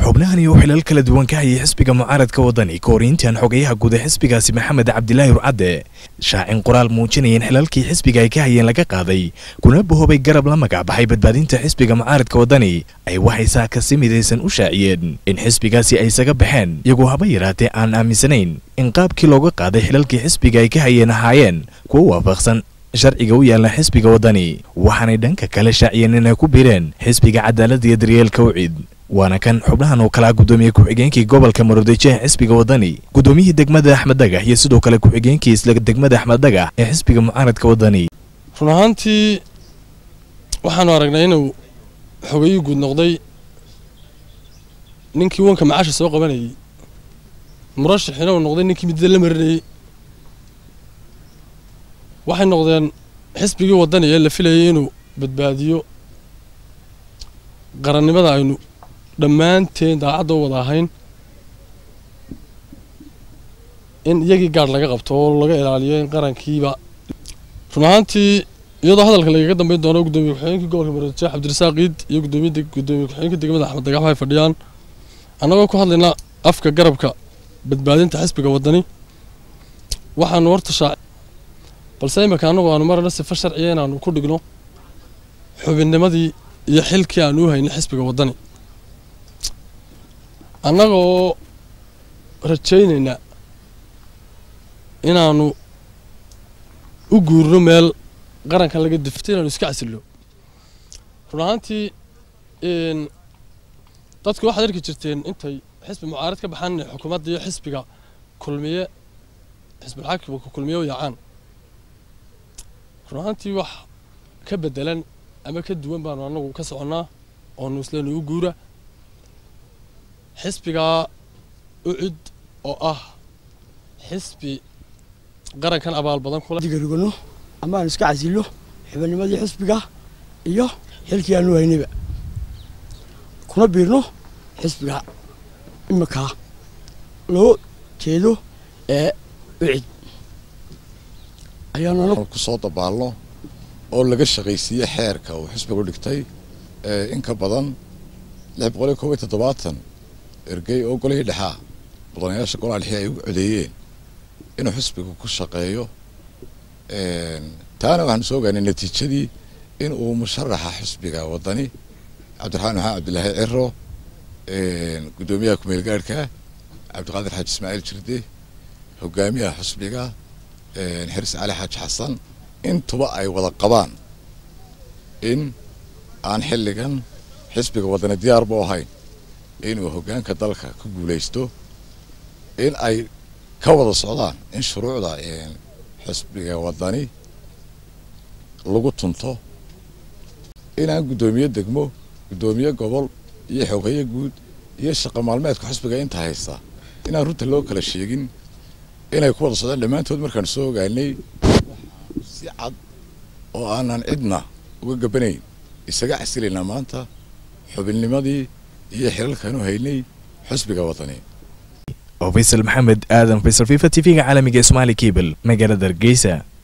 xubnahani oo xilal kala duwan ka hayay xisbiga mucaaradka wadani ka hor intaan xogayaha guud ee xisbigaasi maxamed cabdilaahi rucadde shaacin qoraal muujinaya in xilalkii xisbiga ay ka hayeen laga qaaday kuna bahoobay garab la magac baxay badbaadinta xisbiga mucaaradka wadani ay waxay saaka si midaysan u shaaciyeen in xisbigaasi ay isaga baxeen iyagoo haba yaraatee aan aaminsanayn in qaabkii looga qaaday xilalkii xisbiga ay ka hayeen ahaayeen kuwa waafaqsan sharciga u yaalla xisbiga wadani waxaanay dhanka kale shaaciyeen inay ku biireen xisbiga cadaaladda iyo daryeelka ucid waana kan xubnahan oo kalaa guddoomiye ku-xigeenkii gobolka maroodijo ee xisbiga wadani guddoomiyihii degmada axmed dagax iyo sidoo kale ku-xigeenkii isla degmada axmed dagax ee xisbiga mucaaradka wadani run ahaantii waxaanu aragnay inuu xogayii guud noqday ninkii wanka macaasha soo qabanayay murashaxiina uu noqday ninkii midda la marinayay waxay noqdeen xisbigii wadani ee la filayay inuu badbaadiyo qarannimada aynu dhammaanteen daacadda u wada ahayn in iyagii gaadh laga qabto oo laga ilaaliyo in qarankiiba run ahaantii iyadoo hadalka lagaga dambeyn doono guddoomiye ku-xigeenkii gobolka maroodijeex cabdirasaaq iid iyo gudoomiye gudoomiye ku-xigeenka degmada axmed dagax waxay fadhiyaan annagoo ku hadlaynaa afka garabka badbaadinta xisbiga wadani waxaanu horta shaac balse imika annagu aanu marana sifo sharciya inaanu ku dhigno xubinnimadii iyo xilkii aanu u haynay xisbiga wadani annagoo rajaynaynaa inaanu u guurno meel qarankan laga difto inaanu iska casilno run ahaantii dadku waxaad arki jirteen intay xisbi mucaarad ka baxaan inay xukuumadda iyo xisbiga kulmiye xisbulxaakimka kulmiye u yaacaan run ahaantii wax ka bedelan ama ka duwan baanu annagu ka soconnaa oonu isleenu u guura xisbigaa ucid oo ah xisbi qarankan abaal badan digarugano ama aan iska casillo xubinnimadii xisbiga iyo xilkii aanu haynayba kuna biirno xisbiga iminkaa loo jeedo ee ucid ayaanu ku soo dabaalno oo laga shaqaysiiye xeerka uu xisbigu dhigtay in ka badan lix boqol iyo koob iyo toddobaatan ergey oo golihii dhexaa mudanayaasha golaha dhexe ay u codeeyeen inuu xisbigu ku shaqeeyo taana waxaanu soo ogaanay natiijadii in uu musharaxa xisbiga wadani cabdiraxmaan maxamed cabdilaahi ciro guddoomiyaha kumeel gaadhka cabdiqaadir xaaji ismaaciil jirde hogaamiyaha xisbiga xeris cali xaaji xasan intuba ay wada qabaan in aan xilligan xisbiga wadani diyaarba ahayn inuu hoggaanka dalka ku guulaysto in ay ka wada socdaan in shuruucda xisbiga wadani lagu tunto inaan guddoomiye degmo guddoomiye gobol iyo xogeeye guud iyo shaqo maalmeedka xisbiga inta haysta inaan runta loo kala sheegin inay ku wada socdaan dhammaantood markaan soo ogaanay si cad oo aanan cidna uga gabanayn isaga casilaynaa maanta xubinnimadii iyo xilalkaanu haynay xisbiga wadani oo faysal maxamed aadan faysal fifa t v-ga caalamiga ee somaali cable magaalada hargeysa